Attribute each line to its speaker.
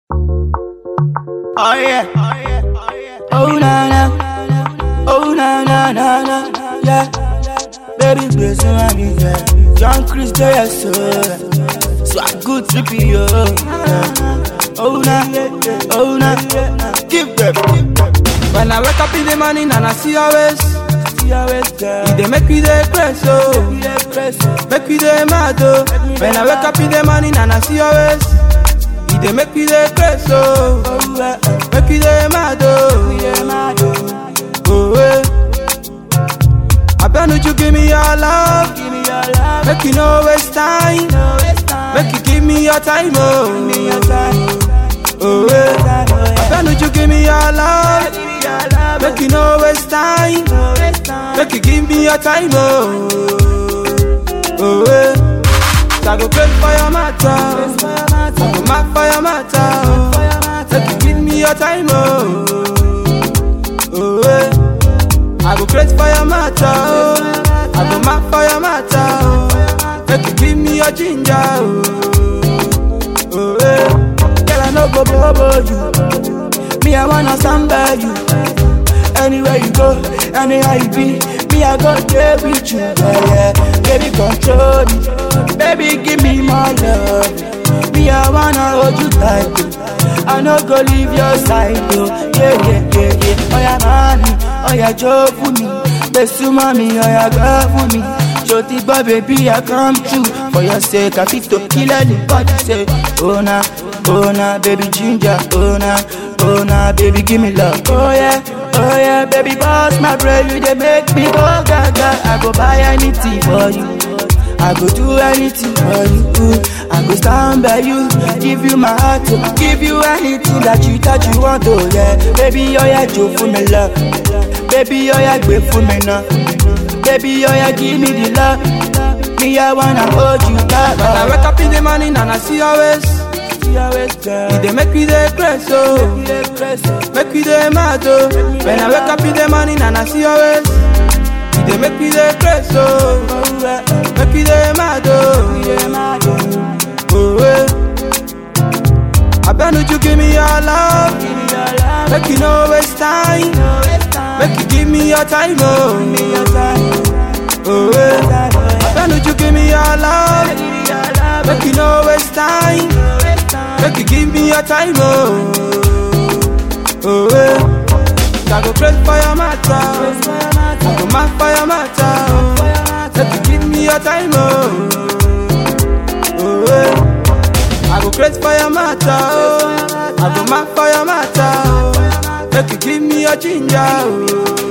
Speaker 1: Oh yeah. Oh na na. Oh na na na na. Yeah. Baby, please my me yeah. John Chris J so. So I good trippy yo. Yeah. Oh na. Oh na. Give them.
Speaker 2: When I wake up in the morning and I see your waist,
Speaker 1: See your waist, girl.
Speaker 2: it dey make me dey press oh,
Speaker 1: Yeah, press it.
Speaker 2: make me dey mad oh. When I wake up in the morning and I see your waist, it dey make me dey press oh,
Speaker 1: Oh, yeah.
Speaker 2: make me dey mad oh.
Speaker 1: Yeah, mad, oh.
Speaker 2: Oh eh. Abeg you give me your love,
Speaker 1: Give me your love.
Speaker 2: make you no waste time,
Speaker 1: No waste time.
Speaker 2: make you give me your time
Speaker 1: Give me your
Speaker 2: oh.
Speaker 1: time.
Speaker 2: Oh eh.
Speaker 1: Time, oh, yeah.
Speaker 2: Abeg you give me your love,
Speaker 1: Give me your love.
Speaker 2: make you no waste time.
Speaker 1: No waste time.
Speaker 2: Make you give me your time, oh, oh, eh. I go pray for your matter, I go mark for your matter, oh. Make you give me your time, oh, oh, eh. I go pray for your matter, oh. I go mark for your matter, oh. Make you give me your ginger, oh, oh, eh.
Speaker 1: Girl, I no go bobo you. Me, I wanna samba you. Anywhere you go, anyhow you be, me, I go there with you. Yeah, yeah. Baby, control me. Baby, give me more love. Me, I wanna hold you tight. oh. I no go leave your side, oh. Yeah, yeah, yeah, yeah. Oh, yeah, mommy. Oh, yeah, Joe for me. Besu mommy, oh, yeah, girl for me. Shorty boy, baby, I come true For your sake, I fit to kill anybody Say, oh nah, oh nah, baby ginger Oh nah, oh nah, baby give me love Oh yeah, oh yeah, baby boss my brain You they make me go gaga I go buy anything for you I go do anything for you I go stand by you Give you my heart, oh, give you anything that you that you want Oh yeah, baby, oh yeah, Joe for me love Baby, oh yeah, gbé fún mi náà Baby, oh yeah, give me the love. Me, I wanna hold you back.
Speaker 2: When I wake up in the morning and I see your waist,
Speaker 1: See your waist, girl.
Speaker 2: it dey make me dey press oh.
Speaker 1: You dey press it.
Speaker 2: Make me dey mad oh. When I wake up in the morning and I see your waist, it dey make me dey press oh.
Speaker 1: Oh, yeah.
Speaker 2: Make me dey mad oh.
Speaker 1: Yeah, mad, oh.
Speaker 2: Oh eh. Abeg you give me your love,
Speaker 1: Give me your love.
Speaker 2: make you no waste time,
Speaker 1: No waste time.
Speaker 2: make you give me your time
Speaker 1: Give me
Speaker 2: oh.
Speaker 1: your time.
Speaker 2: Oh eh.
Speaker 1: Time, oh, yeah.
Speaker 2: Abeg you give me your love,
Speaker 1: Give me your love.
Speaker 2: make you no waste time,
Speaker 1: No waste time.
Speaker 2: make you give me your time oh. Oh eh. I go pray for your matter.
Speaker 1: Praise for your
Speaker 2: I
Speaker 1: matter.
Speaker 2: go mark for your matter,
Speaker 1: For
Speaker 2: oh.
Speaker 1: your matter.
Speaker 2: Make you give me your time, oh. Oh, eh. I go crazy for your matter, oh. I go mark for your matter, oh. Make you give me your ginger, oh.